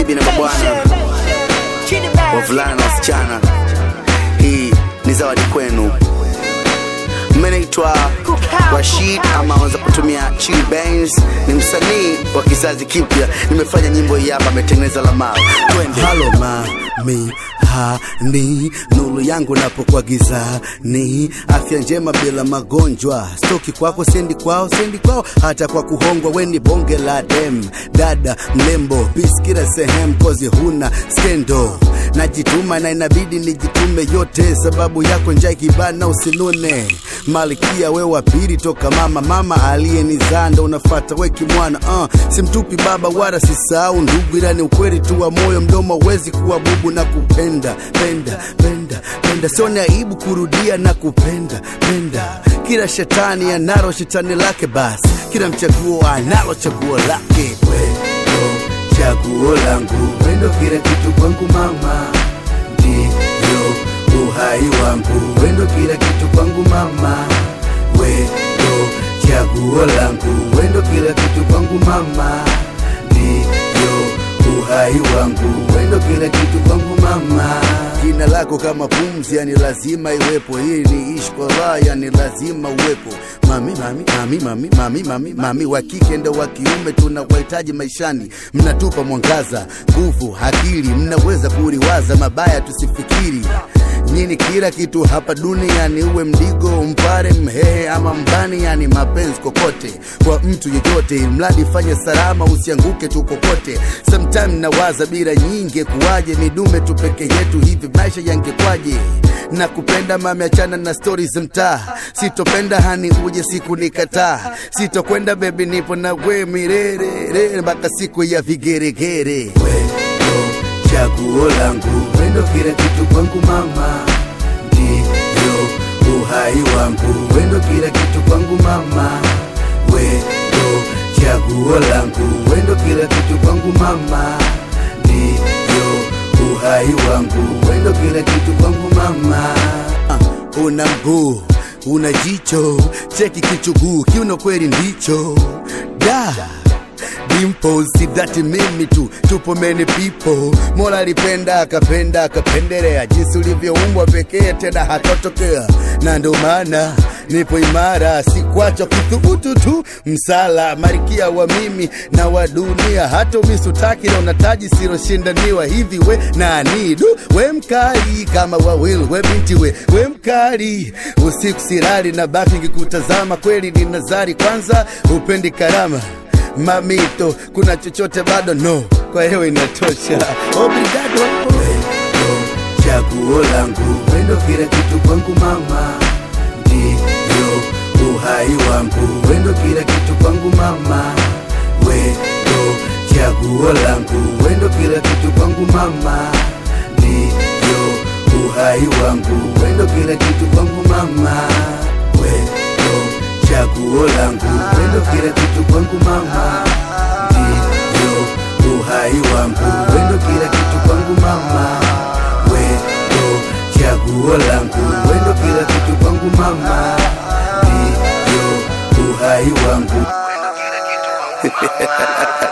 mabibi na mabwana, wavulana na wasichana, hii ni zawadi kwenu. Mimi naitwa Rashid ama wanza kutumia Chili Benz, ni msanii wa kizazi kipya. Nimefanya nyimbo hii hapa, ametengeneza Lamar. Twende. halo mami hani nuru yangu napokuwa gizani afya njema bila magonjwa stoki kwako sendi kwao sendi kwao hata kwa kuhongwa weni bonge la dem dada mlembo biskira sehemu kozi huna skendo najituma na inabidi nijitume yote sababu yako njaa ikibana usinune malkia we wa pili toka mama mama aliyenizaa ndo unafata weki mwana uh, simtupi baba wala sisahau ndugu ila ni ukweli tu wa moyo mdomo wezi kuwa bubu na kupenda penda penda penda sione aibu kurudia na kupenda penda kila shetani analo shetani lake basi kila mchaguo analo chaguo lake wendo chaguo langu wendo kila kitu kwangu mama ndio uhai wangu wendo kila kitu kwangu mama wendo chaguo langu wendo kila kitu kwangu mama ndio uhai wangu wendo kila kitu kwangu mama jina lako kama pumzi yani lazima iwepo hii ni ishi kwa raha yani lazima uwepo mami mami mami mami mami mami mami wa kike ndo wa kiume tunawahitaji maishani mnatupa mwangaza nguvu akili mnaweza kuliwaza mabaya tusifikiri nyini kila kitu hapa duniani uwe mdigo mpare mhehe ama mbani yani mapenzi kokote kwa mtu yeyote mradi fanye salama usianguke tu kokote sometime nawaza bila nyingi kuwaje midume tu peke yetu hivi maisha yangekwaje na kupenda mami achana na stori za mtaa sitopenda hani uje siku nikataa sitokwenda bebi nipo na we mirerere mpaka siku ya vigeregere wendo chaguo langu wendo kila kitu kwangu mama ndio uhai wangu wendo kila kitu kwangu mama wendo chaguo langu wendo kila kitu kwangu mama ndio uhai wangu wendo kila kitu kwangu mama uh, una mguu una jicho cheki kichuguu kiuno kweli ndicho da dimples sidati mimi tu tupo many people mola alipenda akapenda akapendelea jinsi ulivyoumbwa pekee tena hatotokea na ndo maana nipo imara sikwacha kuthubutu tu msala marikia wa mimi na wa dunia hata umisutaki na unataji siloshindaniwa hivi we nani du we mkali kama wawil we binti we we mkali usiku sirali na baki ngikutazama kweli ni nazari kwanza upendi karama mamito kuna chochote bado no kwa hiyo inatosha obrigado wendo chaguo langu wendo kila kitu kwangu mama ndio uhai wangu wendo kila kitu kwangu mama wendo chaguo langu wendo kila kitu kwangu mama ndio uhai wangu wendo kila kitu kwangu mama wendo chaguo langu wendo kila kitu kwangu mama ndio uhai wangu wendo kila kitu kwangu mama wendo chaguo langu wendo kila kitu kwangu mama ndio uhai wangu